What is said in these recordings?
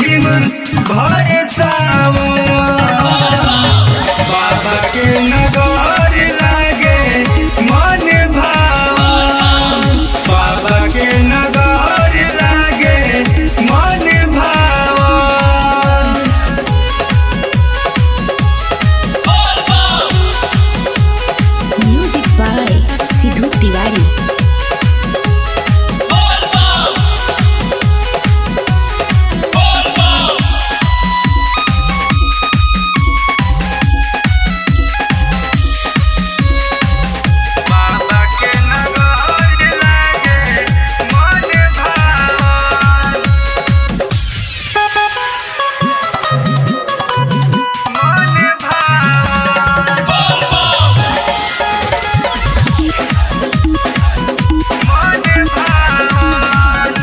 रिमझिम भरे सावन बाबा के नगर लागे मन भावन बाबा के नगर लागे मन भावन Music by Sidhu Tiwari. बाबा के नगर लागे मन भावन मन भावन मन भावन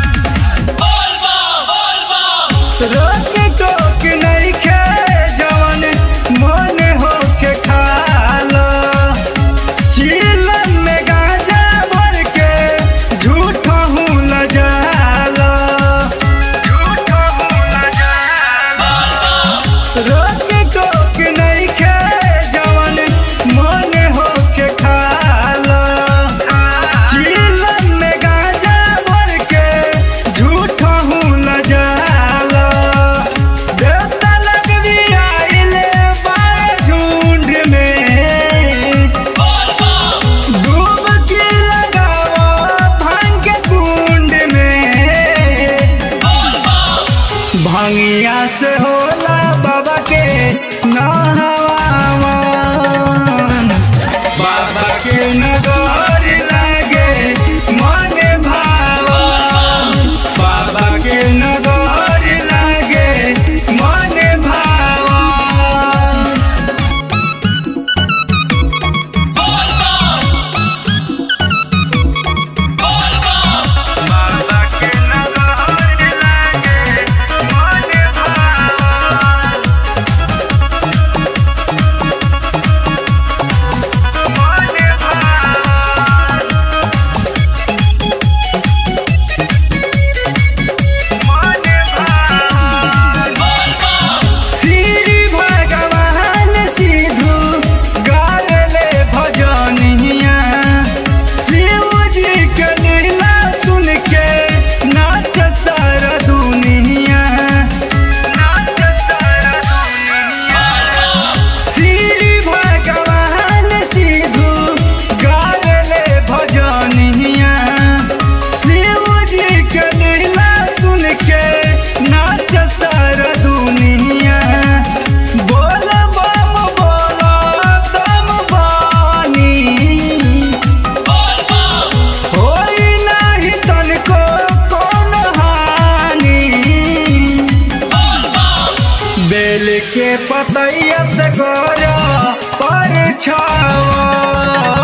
रोक टोक नइखे जवन मन होके खाला चीलन में गांजा भर के झूठा हूँ लजाला झूठा हूँ लजाला रोक टोक नइखे जवन मन होके खाला चीलन में गांजा भर के झूठा हूँ लजाला देवता लगवी आइले बाए झुंड में डुबकी लगाओ भांग के कुंड में भंगिया से होला बाबा के नहवावन बाबा के नगर लागे मन भावन बाबा के नगर लागे मन भावन बाबा के नगर लागे मन भावन मन भावन मन भावन श्री भगवान सिद्धू गाले भजनिया शिव जी के लीला सुन के नाच सारा दुनिया नाच सारा दुनिया श्री भगवान सिद्धू गाले भजनिया शिव जी के लीला सुन के नाच सारा दुनिया बोल बम बोलो दम बानी होई नाही तनको कौन हानि बेल के पतैया से गोरा पर छावा